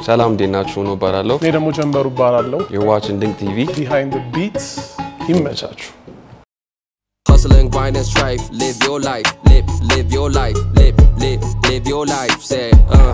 ሰላም እንዴት ናችሁ? ነው እባላለሁ። እኔ ደግሞ ጀንበሩ እባላለሁ። የዋችን ድንቅ ቲቪ ቢሃይንድ ቢትስ ይመቻችሁ። Hustle and grind and strife. Live your life. Live, live your life. Live, live, live your life. Say, uh.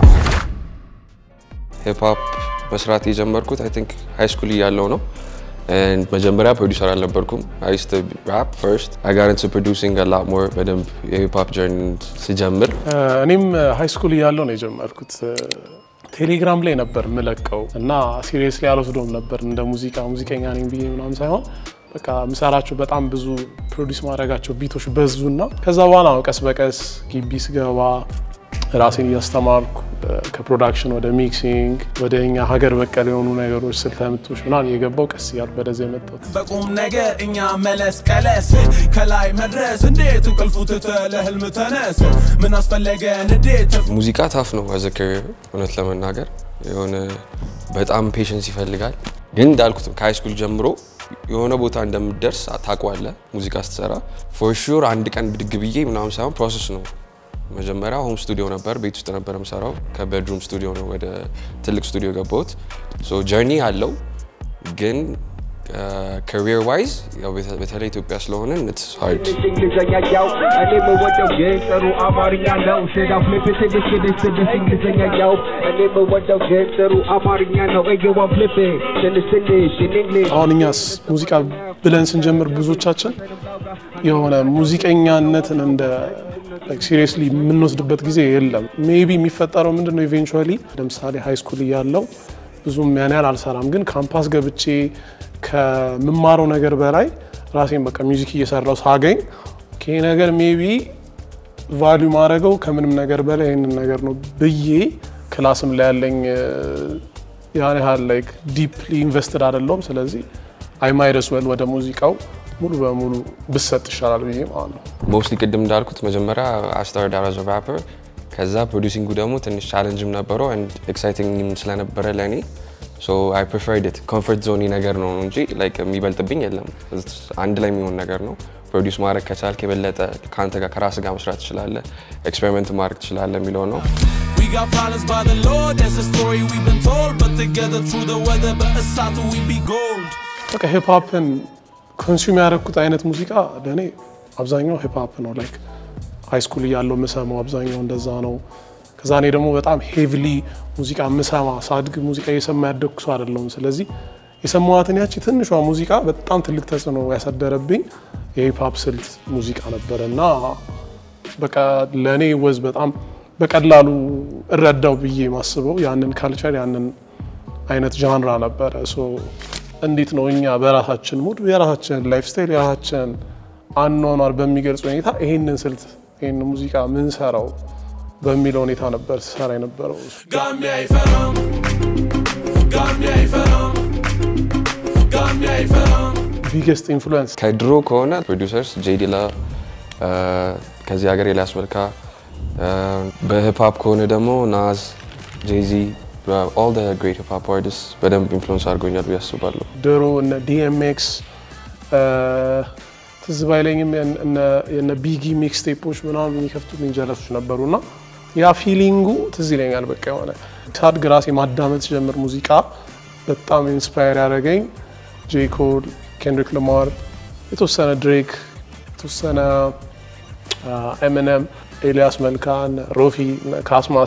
ሂፕሆፕ መስራት የጀመርኩት አይ ቲንክ ሃይ ስኩል እያለሁ ነው። And መጀመሪያ ፕሮዲውሰር አልነበርኩም። አይ ዩዝድ ቱ ራፕ ፈርስት አይ ጋት ኢንቱ ፕሮዲውሲንግ አ ላት ሞር በደንብ የሂፕሆፕ ጀርኒ ስጀምር እኔም ሃይ ስኩል እያለሁ ነው የጀመርኩት። ቴሌግራም ላይ ነበር ምለቀው እና ሲሪየስሊ አልወስዶም ነበር እንደ ሙዚቃ ሙዚቀኛ ነኝ ብዬ ምናምን ሳይሆን በቃ ምሰራቸው በጣም ብዙ ፕሮዲስ ማድረጋቸው ቢቶች በዙና ከዛ በኋላ ነው ቀስ በቀስ ግቢ ስገባ ራሴን እያስተማርኩ ከፕሮዳክሽን ወደ ሚክሲንግ ወደ እኛ ሀገር በቀል የሆኑ ነገሮች ስልተ ምቶች ምናምን እየገባው ቀስ እያልኩ ወደዚያ የመጣሁት። በቁም ነገር እኛ መለስ ቀለስ ከላይ መድረስ እንዴት እንቅልፉ ትተህ ለህልም ተነስ ምን አስፈለገ እንዴት ሙዚቃ ታፍ ነው አዘ ካሪየር እውነት ለመናገር የሆነ በጣም ፔሽንስ ይፈልጋል። ግን እንዳልኩትም ከሃይ ስኩል ጀምሮ የሆነ ቦታ እንደምደርስ ታውቀዋለህ። ሙዚቃ ስትሰራ ፎር ሹር አንድ ቀን ብድግ ብዬ ምናምን ሳይሆን ፕሮሰስ ነው። መጀመሪያ ሆም ስቱዲዮ ነበር፣ ቤት ውስጥ ነበር የምሰራው። ከቤድሩም ስቱዲዮ ነው ወደ ትልቅ ስቱዲዮ የገባሁት። ሶ ጀርኒ አለው ግን ካሪየር ዋይዝ በተለይ ኢትዮጵያ ስለሆነ ኢትስ ሃርድ እንግሊዘኛ ያው እኔ የምወደው ግን ጥሩ አማርኛ ነው። ስዳው ፍሊፕ ስድስት ስድስት ስድስት እንግሊዘኛ ያው እኔ የምወደው ግን ጥሩ አማርኛ ነው። እየዋ ፍሊፕ ትንሽ ትንሽ እንግሊዝ አሁን እኛስ ሙዚቃ ብለን ስንጀምር ብዙዎቻችን የሆነ ሙዚቀኛነትን እንደ ሲሪየስሊ የምንወስድበት ጊዜ የለም። ሜቢ የሚፈጠረው ምንድን ነው ኢቬንቹዋሊ ለምሳሌ ሃይ ስኩል እያለው ብዙም ያን ያህል አልሰራም፣ ግን ካምፓስ ገብቼ ከምማረው ነገር በላይ ራሴን በቃ ሚውዚክ እየሰራው ሳገኝ ይሄ ነገር ሜቢ ቫሊዩ ማድረገው ከምንም ነገር በላይ ይህንን ነገር ነው ብዬ ክላስም ላይ ያለኝ ያን ያህል ላይክ ዲፕሊ ኢንቨስትድ አይደለሁም። ስለዚህ አይ ማይረስ ወል ወደ ሙዚቃው ሙሉ በሙሉ ብሰጥ ይሻላል ብዬ ማለት ነው። ሞስትሊ ቅድም እንዳልኩት መጀመሪያ አስታርድ አዝ ራፐር ከዛ ፕሮዲሲንጉ ደግሞ ትንሽ ቻለንጅም ነበረው ኤንድ ኤክሳይቲንግም ስለነበረ ለእኔ ሶ አይ ፕሪፈርድ ኢት ኮምፎርት ዞኒ ነገር ነው እንጂ ላይክ የሚበልጥብኝ የለም። አንድ ላይ የሚሆን ነገር ነው። ፕሮዲውስ ማድረግ ከቻልክ የበለጠ ከአንተ ጋር ከራስ ጋር መስራት ትችላለህ፣ ኤክስፔሪመንት ማድረግ ትችላለህ የሚለው ነው። We got problems by the Lord, that's a story we've been told. But together through the weather, but aside we be gold. በቃ ሂፕሆፕን ኮንሱም ያደረግኩት አይነት ሙዚቃ ለእኔ አብዛኛው ሂፕሆፕ ነው። ላይክ ሃይ ስኩል እያለው የምሰማው አብዛኛው እንደዛ ነው። ከዛ እኔ ደግሞ በጣም ሄቪሊ ሙዚቃ የምሰማ ሳድግ ሙዚቃ እየሰማ ያደግኩ ሰው አይደለሁም። ስለዚህ የሰማዋትን ያቺ ትንሿ ሙዚቃ በጣም ትልቅ ተጽዕኖ ያሳደረብኝ የሂፕሆፕ ስልት ሙዚቃ ነበረ እና በቃ ለእኔ ወዝ በጣም በቀላሉ እረዳው ብዬ ማስበው ያንን ካልቸር ያንን አይነት ዣንራ ነበረ። ሶ እንዴት ነው እኛ በራሳችን ሙድ የራሳችንን ላይፍ ስታይል የራሳችንን አኗኗር በሚገልጽ ሁኔታ ይህንን ስልት ይህንን ሙዚቃ ምንሰራው በሚለው ሁኔታ ነበር ስሰራ የነበረው። ጋሚ አይፈራም፣ ጋሚ አይፈራም፣ ጋሚ አይፈራም። ቢገስት ኢንፍሉዌንስ ከድሮ ከሆነ ፕሮዲውሰርስ ጄዲላ ከዚህ ሀገር ኤልያስ መልካ፣ በሂፕሆፕ ከሆነ ደግሞ ናዝ፣ ጄዚ ኦል ደ ግሬት ሂፕሆፕ አርቲስት በደንብ ኢንፍሉዌንስ አድርጎኛል ብዬ አስባለሁ። ድሮ እነ ዲኤምኤክስ ትዝ ባይለኝም የነ ቢጊ ሚክስ ቴፖች ምናምን የሚከፍቱልኝ ጀለሶች ነበሩ እና ያ ፊሊንጉ ትዝ ይለኛል። በቃ የሆነ ሳድግ ራሴ ማዳመጥ ሲጀምር ሙዚቃ በጣም ኢንስፓየር ያደረገኝ ጄ ኮል፣ ኬንድሪክ ለማር፣ የተወሰነ ድሬክ፣ የተወሰነ ኤምነም፣ ኤልያስ መልካን፣ ሮፊ፣ ካስማሰ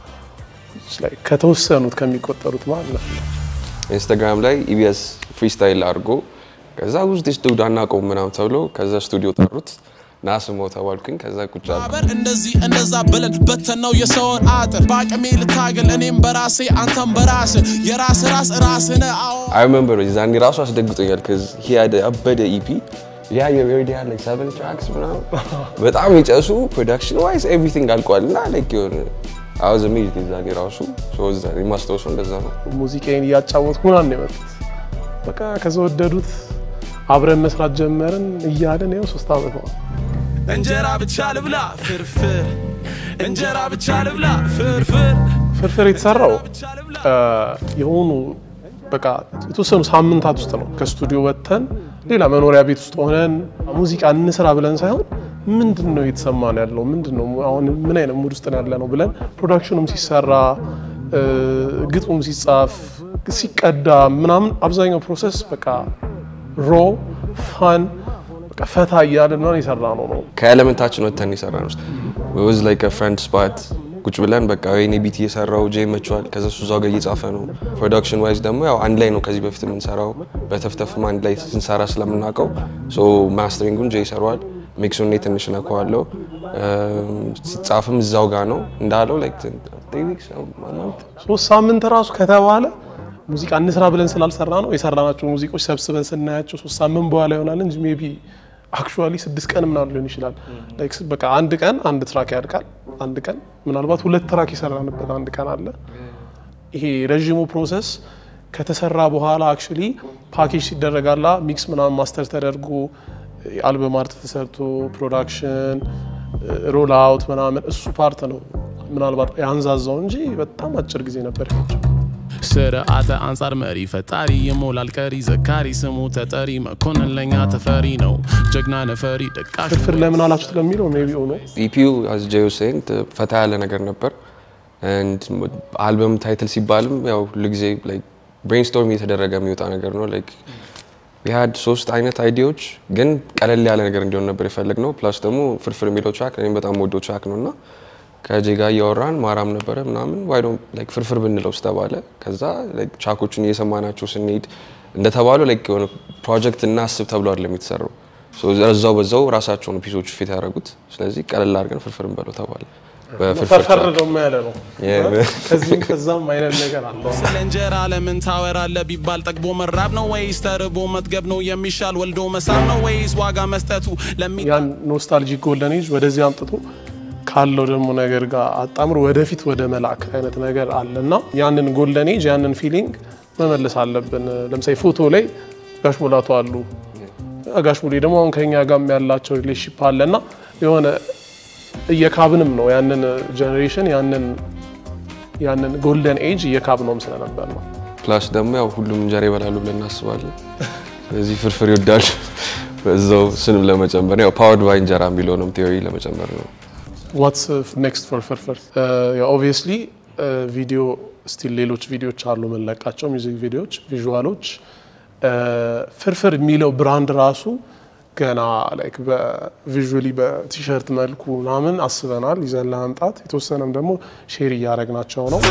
ከተወሰኑት ከሚቆጠሩት ማለት ነው። ኢንስታግራም ላይ ኢቢኤስ ፍሪስታይል አድርጎ ከዛ ውስጥ ስቱዲዮ አናውቀውም ምናምን ተብሎ ከዛ ስቱዲዮ ጠሩት ና ስሞ ተባልኩኝ። ከዛ ቁጭ አልኩ። ማህበር እንደዚህ እንደዛ ብለን በተነው የሰውን አጥር በአቅሜ ልታገል እኔም በራሴ አንተም በራስ የራስ ራስ ራስነ አዎ አይ ሪሜምበር ዛኔ ራሱ አስደግጦኛል። ከዚ ሂያደ አበደ ኢፒ ያ የሬዲ ያለ ሰቨን ትራክስ ምናምን በጣም የጨሱ ፕሮዳክሽን ዋይዝ ኤቭሪቲንግ አልቋል እና ላይክ የሆነ አወዝ አሜዝድ ዛኔ ራሱ የማስታወሰው እንደዛ ነው። ሙዚቃዬን እያጫወትኩ ምናምን ነው የመጡት። በቃ ከዛ ወደዱት፣ አብረን መስራት ጀመርን እያለን ይኸው ሶስት ዓመት ነው። እንጀራ ብቻ ልብላ ፍርፍር እንጀራ ብቻ ልብላ ፍርፍር ፍርፍር የተሰራው የሆኑ በቃ የተወሰኑ ሳምንታት ውስጥ ነው። ከስቱዲዮ ወጥተን ሌላ መኖሪያ ቤት ውስጥ ሆነን ሙዚቃ እንስራ ብለን ሳይሆን ምንድን ነው እየተሰማን ያለው ምንድን ነው አሁን ምን አይነት ሙድ ውስጥ ነው ያለ ነው ብለን ፕሮዳክሽኑም ሲሰራ እ፣ ግጥሙም ሲጻፍ ሲቀዳ ምናምን አብዛኛው ፕሮሰስ በቃ ሮ ፋን በቃ ፈታ እያልን ምናምን የሰራ ነው ነው ከኤሌመንታችን ወጥተን የሰራ ነው ወዝ ላይክ ፍሬንድ ስፓት ቁጭ ብለን በቃ ወይኔ ቢት እየሰራው ጄ መችዋል ከዛ እሱ እዛው ጋር እየጻፈ ነው። ፕሮዳክሽን ዋይዝ ደግሞ ያው አንድ ላይ ነው ከዚህ በፊት የምንሰራው በተፍተፍም አንድ ላይ ስንሰራ ስለምናውቀው ሶ ማስተሪንጉን ጄ ይሰራዋል። ሚክሱን እኔ ትንሽ ነከዋለሁ። ሲጻፍም እዛው ጋር ነው እንዳለው ላይክ ሶስት ሳምንት ራሱ ከተባለ ሙዚቃ እንስራ ብለን ስላልሰራ ነው የሰራናቸው ሙዚቆች ሰብስበን ስናያቸው ሶስት ሳምንት በኋላ ይሆናል እንጂ ሜይ ቢ አክቹዋሊ ስድስት ቀን ምናምን ሊሆን ይችላል። ላይክ በቃ አንድ ቀን አንድ ትራክ ያድቃል። አንድ ቀን ምናልባት ሁለት ትራክ የሰራንበት አንድ ቀን አለ። ይሄ ረዥሙ ፕሮሰስ ከተሰራ በኋላ አክቹዋሊ ፓኬጅ ሲደረጋላ ሚክስ ምናምን ማስተር ተደርጎ አልበም አርት ተሰርቶ ፕሮዳክሽን ሮል አውት ምናምን እሱ ፓርት ነው ምናልባት ያንዛዛው እንጂ በጣም አጭር ጊዜ ነበር የፈጀው። ስርዓተ አንጻር መሪ ፈጣሪ ይሞላል ቀሪ ዘካሪ ስሙ ተጠሪ መኮንን ለኛ ተፈሪ ነው ጀግና ነፈሪ ደቃሽ ፍርፍር ለምን አላችሁት ለሚለው ሜይ ቢ ሆኖ ኢፒዩ አዝ ጄዮ ሴን ፈታ ያለ ነገር ነበር። አልበም ታይትል ሲባልም ያው ሁልጊዜ ብሬንስቶርም እየተደረገ የሚወጣ ነገር ነው። ላይክ ሀድ ሶስት አይነት አይዲያዎች ግን ቀለል ያለ ነገር እንዲሆን ነበር የፈለግ ነው። ፕላስ ደግሞ ፍርፍር የሚለው ትራክ እኔም በጣም ወዶ ትራክ ነው እና ከጄ ጋር እያወራን ማራም ነበረ ምናምን ዋይዶ ላይክ ፍርፍር ብንለው ስተባለ ከዛ ላይክ ትራኮቹን እየሰማናቸው ስንሄድ እንደተባለው ላይክ የሆነ ፕሮጀክት እናስብ ተብሎ አይደለም የተሰራው። ሶ እዛው በዛው ራሳቸውን ፒሶቹ ፊት ያደረጉት። ስለዚህ ቀለል አድርገን ፍርፍር እንበለው ተባለ። በፍርፍር ፈርፈር ትራክ ደግሞ ያለ ነው። Yeah. ከዚህም ከዛም አይነት ነገር አለው። ስለ እንጀራ ለምን ታወራለህ ቢባል ጠግቦ መራብ ነው ወይስ ተርቦ መጥገብ ነው የሚሻል ወልዶ መሳብ ነው ወይስ ዋጋ መስጠቱ ለሚ ያን ኖስታልጂክ ጎልደን ኤጅ ወደዚህ አምጥቶ ካለው ደግሞ ነገር ጋር አጣምሮ ወደፊት ወደ መላክ አይነት ነገር አለ እና ያንን ጎልደን ኤጅ ያንን ፊሊንግ መመለስ አለብን። ለምሳሌ ፎቶ ላይ ጋሽ ሙላቱ አሉ። ጋሽ ሙሌ ደግሞ አሁን ከኛ ጋርም ያላቸው ሪሌሽንሺፕ አለ እና የሆነ እየካብንም ነው ያንን ጀኔሬሽን ያንን ያንን ጎልደን ኤጅ እየካብነውም ስለነበር ነው። ፕላስ ደግሞ ያው ሁሉም እንጀራ ይበላሉ ብለን እናስባለን። ስለዚህ ፍርፍር ይወዳሉ። በዛው ስንም ለመጨመር ያው ፓወርድ ባይ እንጀራ የሚለውንም ቴዎሪ ለመጨመር ነው። ዋትስ ኔክስት ፎር ፍርፍር ኦብቪየስሊ ቪዲዮ ስቲል ሌሎች ቪዲዮዎች አሉ የምንለቃቸው ሚውዚክ ቪዲዮዎች ቪዥዋሎች ፍርፍር የሚለው ብራንድ ራሱ ገና ላይክ በቪዥዋሊ በቲሸርት መልኩ ምናምን አስበናል ይዘን ለመምጣት የተወሰነም ደግሞ ሼር እያደረግናቸው ነው።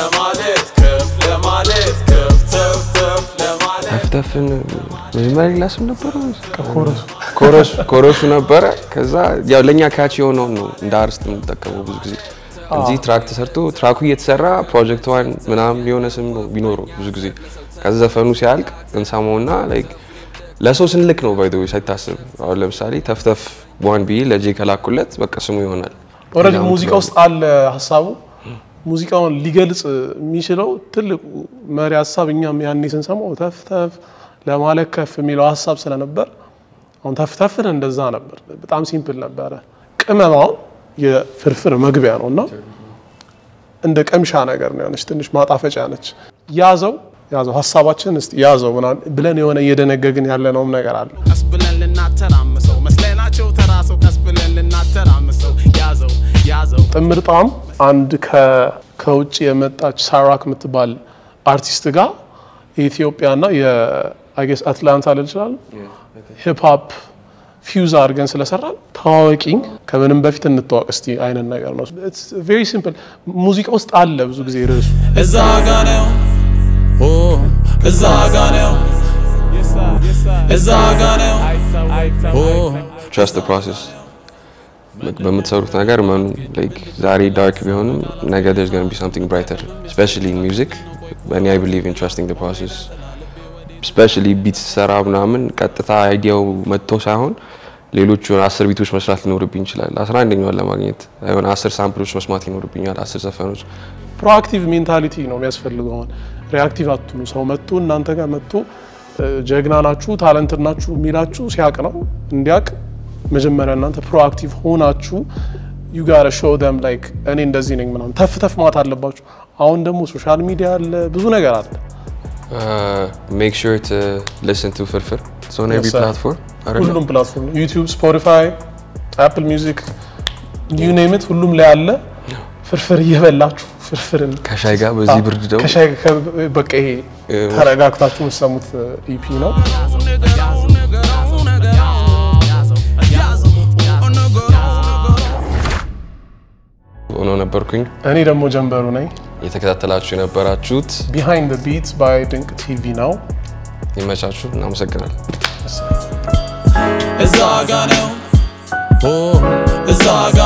ተፍተፍን መጀመሪያ ሌላ ስም ነበረ ኮረሱ ኮረሱ ኮረሱ ነበረ። ከዛ ያው ለእኛ ካች የሆነውን ነው እንደ አርስት የምንጠቀመው ብዙ ጊዜ እንጂ ትራክ ተሰርቶ ትራኩ እየተሰራ ፕሮጀክት ዋን ምናምን የሆነ ስም ነው ቢኖረው ብዙ ጊዜ ከዛ ዘፈኑ ሲያልቅ እንሰማውና ላይክ ለሰው ስንልክ ነው ባይ ሳይታስብ። አሁን ለምሳሌ ተፍተፍ ዋን ብዬ ለጄ ከላኩለት በቃ ስሙ ይሆናል። ኦልሬዲ ሙዚቃ ውስጥ አለ ሀሳቡ። ሙዚቃውን ሊገልጽ የሚችለው ትልቁ መሪ ሀሳብ እኛም ያኔ ስንሰማው ተፍተፍ ለማለት ከፍ የሚለው ሀሳብ ስለነበር አሁን ተፍተፍን እንደዛ ነበር። በጣም ሲምፕል ነበረ። ቅመማውን የፍርፍር መግቢያ ነው እና እንደ ቀምሻ ነገር ነው የሆነች ትንሽ ማጣፈጫ ነች። ያዘው ያዘው ሀሳባችን እስቲ ያዘው ምናምን ብለን የሆነ እየደነገግን ያለነውም ነገር አለ። ቀስ ብለን ልናተራምሰው መስለናቸው ተራሰው ቀስ ብለን ልናተራምሰው ያዘው ያዘው ጥምር ጣዕም አንድ ከ- ከውጭ የመጣች ሳራክ የምትባል አርቲስት ጋር የኢትዮጵያና የአጌስ አትላንታ ልል ይችላል ሂፕሆፕ ፊውዝ አድርገን ስለሰራን ተዋወቂኝ ከምንም በፊት እንተዋወቅ እስቲ አይነት ነገር ነው። ቬሪ ሲምፕል ሙዚቃ ውስጥ አለ ብዙ ጊዜ ርዕሱ እዛ ጋ ነው ኦ እዛ ጋ ነው እዛ ጋ ነው ኦ ትረስት ፕሮሰስ በምትሰሩት ነገር መኑ ላይክ ዛሬ ዳርክ ቢሆንም ነገ there's going to be something brighter especially in music እኔ I believe in trusting the process especially ቢት ሰራ ምናምን ቀጥታ አይዲያው መጥቶ ሳይሆን ሌሎች የሆነ አስር ቢቶች መስራት ሊኖርብኝ ይችላል። አስራ አንደኛውን ለማግኘት የሆነ አስር ሳምፕሎች መስማት ይኖርብኛል። አስር ዘፈኖች ፕሮአክቲቭ ሜንታሊቲ ነው የሚያስፈልገው። አሁን ሪአክቲቭ አትኑ። ሰው መጥቶ እናንተ ጋር መጥቶ እ፣ ጀግና ናችሁ ታለንት ናችሁ የሚላችሁ ሲያቅ ነው እንዲያቅ መጀመሪያ እናንተ ፕሮአክቲቭ ሆናችሁ ዩ ጋር ሾው ደም ላይክ እኔ እንደዚህ ነኝ ምናምን ተፍ ተፍ ማለት አለባችሁ። አሁን ደግሞ ሶሻል ሚዲያ አለ፣ ብዙ ነገር አለ። ሜክ ሹር ቱ ሊስን ቱ ፍርፍር ኦን ኤቭሪ Yes, sir. ፕላትፎርም አይደለ? ሁሉም ፕላትፎርም ዩቲዩብ፣ ስፖቲፋይ፣ አፕል ሚውዚክ ዩ ኔም ኢት ሁሉም ላይ አለ። ፍርፍር እየበላችሁ ፍርፍርን ከሻይ ጋር በዚህ ብርድ ደግሞ ከሻይ ከ- በቃ ይሄ ተረጋግታችሁ የምትሰሙት ኢፒ ነው። ሆኖ ነበርኩኝ። እኔ ደግሞ ጀንበሩ ነኝ። የተከታተላችሁ የነበራችሁት ቢሃይንድ ቢትስ ባይ ድንቅ ቲቪ ነው። ይመቻችሁ። እናመሰግናለን። እዛ ጋ ነው ኦ፣ እዛ ጋ